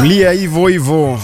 tulia hivyo hivyo.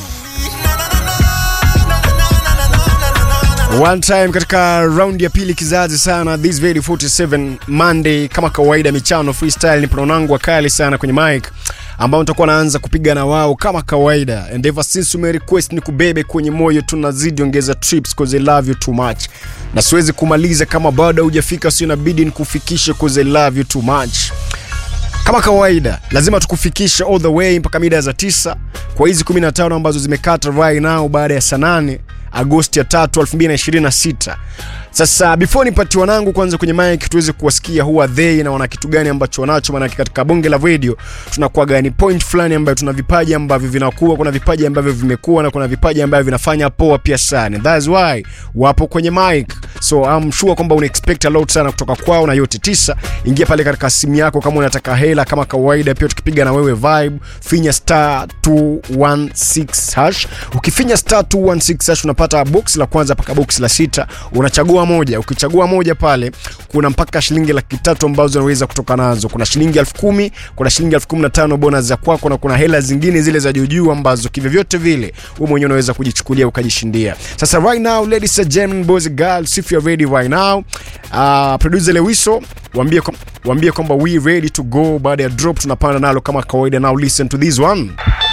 One time katika round ya pili kizazi sana this very 47 Monday kama kawaida michano freestyle ni pronangu wakali sana kwenye mic ambao nitakuwa naanza kupiga na wao kama kawaida and ever since ume request ni kubebe kwenye moyo tunazidi ongeza trips cause I love you too much na siwezi kumaliza kama bado hujafika sio inabidi nikufikishe cause I love you too much kama kawaida lazima tukufikishe all the way mpaka mida za tisa kwa hizi 15 ambazo zimekata right now baada ya saa 8 agosti ya 3 2026 sasa before nipati wanangu kwanza kwenye mic tuweze kuwasikia who are they na wana kitu gani ambacho wanacho maanake katika bonge la radio tunakuwaga ni point fulani ambayo tuna vipaji ambavyo vinakuwa kuna vipaji ambavyo vimekuwa na kuna vipaji ambavyo vinafanya poa pia sana that's why wapo kwenye mic so I'm sure kwamba una expect a lot sana kutoka kwao na yote tisa ingia pale katika simu yako kama unataka hela kama kawaida pia tukipiga na wewe vibe finya star 216 hash ukifinya star 216 hash unapata box la kwanza mpaka box la sita unachagua moja ukichagua moja pale kuna mpaka shilingi laki tatu ambazo unaweza kutoka nazo kuna shilingi elfu kumi kuna shilingi elfu kumi na tano bonus za kwako na kuna hela zingine zile za juujuu ambazo kivyovyote vile wewe mwenyewe unaweza kujichukulia ukajishindia sasa right now ladies and gentlemen boys and girls if you're ready right now uh, producer Lewiso waambie kom- waambie kwamba we ready to go baada ya drop tunapanda nalo kama kawaida now listen to this one